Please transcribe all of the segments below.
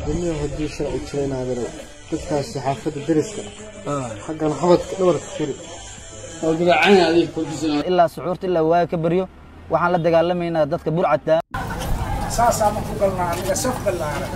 damiya haddii sharci jira inaadana dadkaasi xaafadda deriska xaggan xabadka dhabarka kori ilaa suxuurta ilaa waaga ka baryo waxaan la dagaalamaynaa dadka burcadka saasaa ma ku galnaa aniga saf ballaaran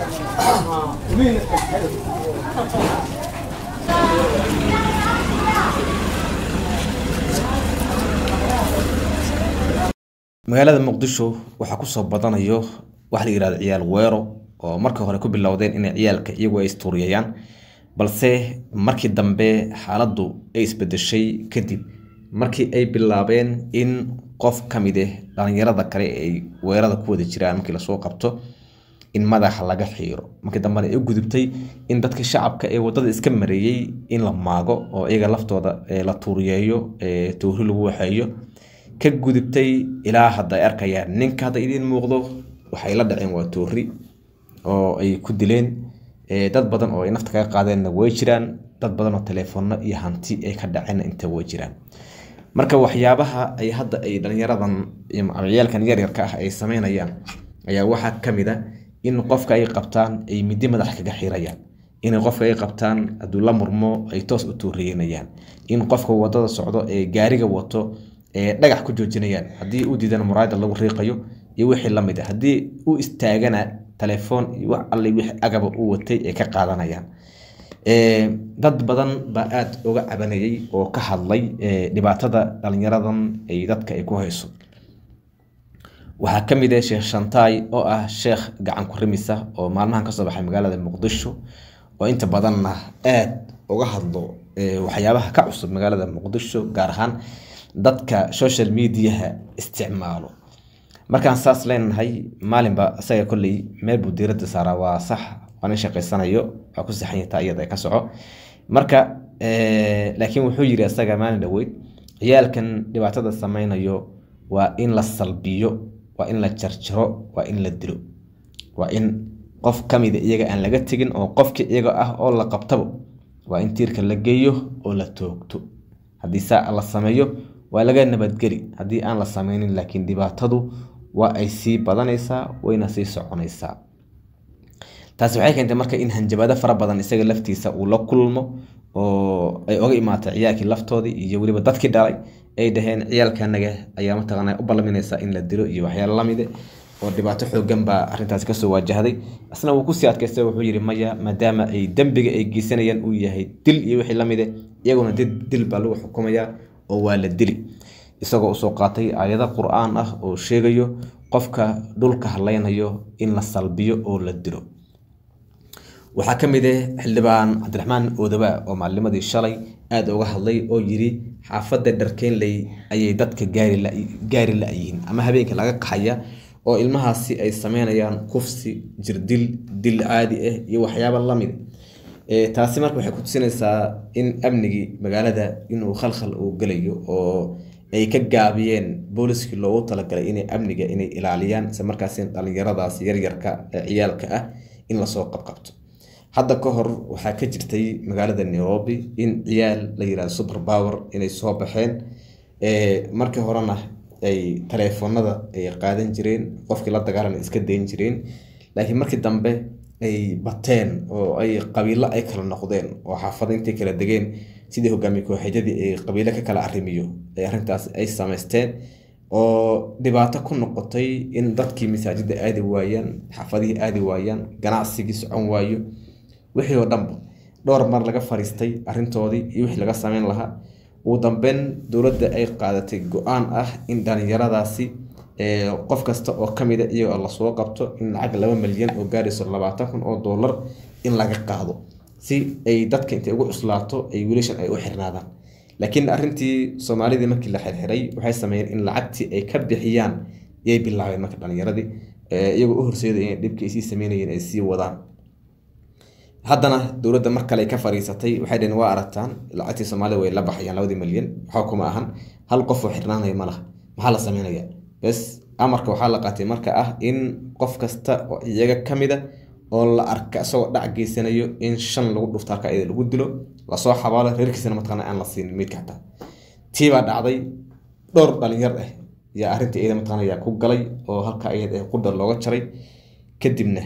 magaalada muqdisho waxaa kusoo badanayo waxa la yihahdo ciyaal weero oo markii hore ku bilowdeen inay ciyaalka iyagu ay istuuriyayaan balse markii dambe xaaladdu ay isbedeshay kadib markii ay bilaabeen in qof ka mid ah dhalinyarada kale ay weerada ku wada jiraan markii lasoo qabto in madaxa laga xiiro markii dambena ay u gudubtay in dadka shacabka ee wadada iska mareeyey in la maago oo iyaga laftooda la tuuriyeeyo toori lagu waxeeyo ka gudubtay ilaa hadda ay arkayaan ninka hadda idiin muuqdo waxay la dhaceen waa toori oo ay ku dileen dad badan oo ay nafta kaga qaadeenna way jiraan dad badan oo teleefono iyo hanti ay ka dhaceenna inta way jiraan marka waxyaabaha ay hadda ay dhalinyaradan ciyaalkan yaryarka ah ay sameynayaan ayaa waxaa ka mid a in qofka ay qabtaan ay midi madax kaga xirayaan in qofka ay qabtaan hadduu la murmo ay toos u tuuriyenayaan in qofka wadada socdo ee gaariga wato ee dhagax ku joojinayaan haddii u diidana muraayada lagu riiqayo iyo wixii lamid a haddii u istaagana telefoon iyo wax alle wixii agaba u watay ay ka qaadanayaan dad badan baa aada uga cabanayay oo ka hadlay dhibaatada dhalinyaradan ay dadka ay ku hayso waxaa ka mid ah sheekh shantaay oo ah sheekh gacan ku rimisa oo maalmahan kasoo baxay magaalada muqdisho oo inta badanna aada uga hadlo waxyaabaha ka cusub magaalada muqdisho gaar ahaan dadka social mediaha isticmaalo markaan saas leenahay maalinba isaga kolley meel buu diiradda saaraa waa sax waana shaqaysanayo waa ku saxanyata iyada ka soco marka laakiin wuxuu yiri isaga maalin dhaweyd ciyaalkan dhibaatada sameynayo waa in la salbiyo waa in la jarjaro waa in la dilo waa in qof kamida iyaga aan laga tegin oo qofki iyaga ah oo la qabtabo waa in tiirka la geeyo oo la toogto haddii saa la sameeyo waa laga nabadgeli haddii aan la sameynin laakiin dhibaatadu waa ay sii badanaysaa wayna sii soconaysaa taasi waxay keentay marka in hanjabaado fara badan isaga laftiisa uu la kulmo oo ay oga imaatay ciyaalkii laftoodii iyo weliba dadkii dhalay ay dhaheen ciyaalkanaga ayaa mataqaana u ballaminaysa in la dilo iyo waxyaalo lamide oo dhibaato xoogan baa arrintaasi kasoo waajahday isna wuu kusii adkaystay wuxuu yidhi maya maadaama ay dembiga ay geysanayaan uu yahay dil iyo wixii lamide iyaguna dil baa lagu xukumayaa oo waa la dili isagoo usoo qaatay aayado qur-aan ah oo sheegayo qofka dhulka hadlaynayo in la salbiyo oo la dilo waxaa ka mid ah xildhibaan cabdiraxmaan oodaba oo maalnimadii shalay aada uga hadlay oo yiri xaafadda dharkeenley ayay dadka gaari la-yihiin ama habeenka laga qaxaya oo ilmahaasi ay sameynayaan kufsi jirdil dil caadi ah iyo waxyaaba lamid taasi marka waxay ku tusinaysaa in amnigii magaalada inuu khalkhal uu gelayo oo ay ka gaabiyeen booliskii loogu talagalay inay amniga inay ilaaliyaan isla markaas dhalinyaradaas yaryarka ee ciyaalka ah in lasoo qabqabto hadda ka hor waxaa ka jirtay magaalada nairobi in ciyaal la yirahdo super power inay soo baxeen markii horena ay taleefoonada ay qaadan jireen qofkii la dagaalana iska dayn jireen laakiin markii dambe ay bateen oo ay qabiilo ay kala noqdeen oo xaafada intay kala degeen sidii hogaamiye kooxeedyadii ay qabiilo ka kala arrimiyo ay arrintaas ay samaysteen oo dhibaato ku noqotay in dadkii masaajida aadi waayaan xaafadihii aadi waayaan ganacsigii socon waayo wixii oo dhanba dhowr mar laga fariistay arrintoodii iyo wixii laga sameyn lahaa ugu dambeyn dowladda ay qaadatay go-aan ah in dhalinyaradaasi qof kasta oo kamida iyagoo lasoo qabto in lacag laba milyan oo gaarayso labaatan kun oo dollar in laga qaado si ay dadka intay ugu cuslaato ay wiilashan ay u xirnaadaan laakiin arrintii soomaalidii markii la xirxiray waxay sameeyeen in lacagtii ay ka bixiyaan yay bilaabeen marka dhalinyaradii iyagoo u horseeday inay dhibkii sii sameynayeen ay sii wadaan haddana dowladda mar kale ay ka fariisatay waxay dhaheen waa aragtaan lacagtii soomaalida way la baxayaan labadii milyan waxaa kuma ahan hal qof oo xirnaanaya ma laha maxaa la sameynaya bes amarka waxaa la qaatay marka ah in qof kasta oo iyaga ka mida oo la arka isagoo dhac geysanayo in shan lagu dhufto halka iyada lagu dilo lasoo xabaalo reerkiisana mataqaana aan la siinin meydka xataa tii baa dhacday dhowr dhalinyar ah yaa arrintii iyada mataqaana yaa ku galay oo halka iyada ah qudhar looga jaray kadibna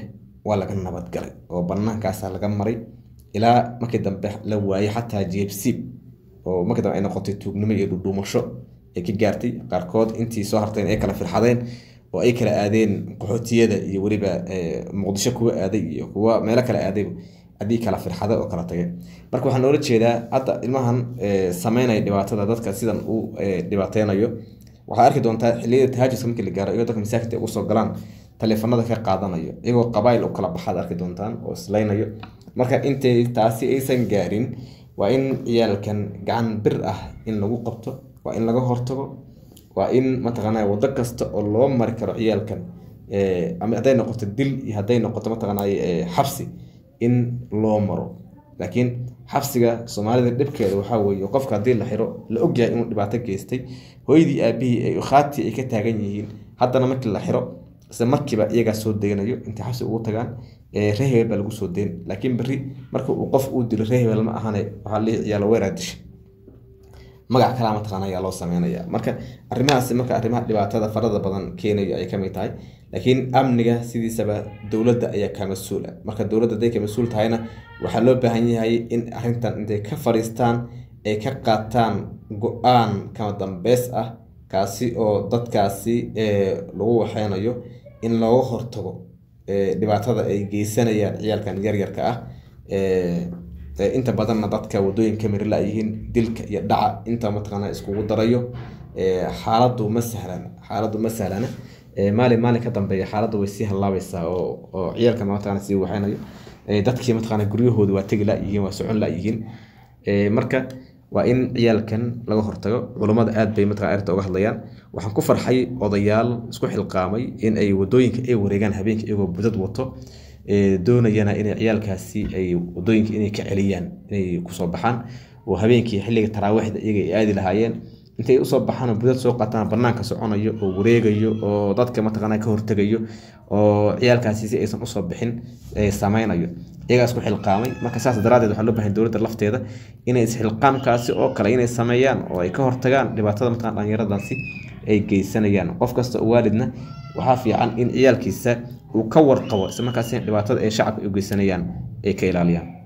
waa laga nabadgalay oo banaankaasa laga maray ilaa markii dambe la waayay xataa jeebsiib oo markii dambe ay noqotay tuugnimo iyo dhudhuumasho ay ka gaartay qaarkood intii soo harteen ay kala firxadeen oo ay kala aadeen qaxootiyada iyo weliba muqdisho kuwa aaday iyo kuwa meelo kale aaday haddii kala firxada oo kala tagay marka waxaa noola jeedaa hadda ilmahan sameynaya dhibaatada dadka sidan uu dhibaateynayo waxaa arki doontaa xilliyada tahaajuska markii la gaaro iyagoo dadka masaakidka ugu soo galaan taleefanada ka qaadanayo iyagoo qabaayil u kala baxaad arki doontaan oo islaynayo marka intay taasi aysan gaarin waa in ciyaalkan gacan bir ah in lagu qabto waa in laga hortago waa in mataqaanaa wado kasta oo loo mari karo ciyaalkan ama hadday noqoto dil iyo hadday noqoto mataqaanaa xabsi in loo maro laakiin xabsiga soomaalida dhibkeeda waxaa weeye qofka haddii la xiro la ogyahay inuu dhibaato geystay hooyadii aabihii ay khaatii ay ka taagan yihiin haddana markii la xiro isla markiiba iyagaa soo deganayo intay xabsi ugu tagaan ree hebel baa lagu soo deyn laakiin berri marka uu qof uu dilo ree hebel ma ahane waxaa lii ciyaalo weeraa dishay magac kalaa mataqaana ayaa loo sameynaya marka arrimahaasi marka arrimaha dhibaatada farada badan keenayo ay kamid tahay laakiin amniga sidiisaba dowladda ayaa ka mas-uula marka dowladda hadday ka mas-uul tahayna waxaa loo baahan yahay in arrintan intay ka fadhiistaan ay ka qaataan go-aan kama dambeys ah kaasi oo dadkaasi lagu waxeynayo in looga hortago dhibaatada ay geysanayaan ciyaalkan yaryarka ah inta badanna dadka wadooyinka mirila yihiin dilka iyo dhaca inta mataqaana iskugu darayo xaaladdu ma sahlan xaaladdu ma sahlana maalin maalin ka dambeeya xaaladdu way sii hallaabaysaa oo oo ciyaalka mataqaana sii waxaynayo dadkii mataqaana guryahooda waa tegi la-yihiin waa socon la-yihiin marka waa in ciyaalkan laga hortago culummada aad bay mataqana arrinta uga hadlayaan waxaan ku farxay odayaal isku xilqaamay in ay wadooyinka ay wareegaan habeenka iyagoo budad wato doonayana inay ciyaalkaasi ay wadooyinka inay ka celiyaan inay kusoo baxaan oo habeenkii xilliga taraawiixda iyaga ay aadi lahaayeen intay usoo baxaan oo budad soo qaataan banaanka soconayo oo wareegayo oo dadka mataqaana ka hortegayo oo ciyaalkaasi si aysan usoo bixin sameynayo iyagaa isku xilqaamay marka saas daraadeed waxaa loo bahay dowladda lafteeda inay isxilqaamkaasi oo kale inay sameeyaan oo ay ka hortagaan dhibaatada mataqana dhalinyaradaasi ay geysanayaan qof kasta oo waalidna waxaa fiican in ciyaalkiisa uu ka warqabo isla markaasina dhibaatada ay shacabka u geysanayaan ay ka ilaaliyaan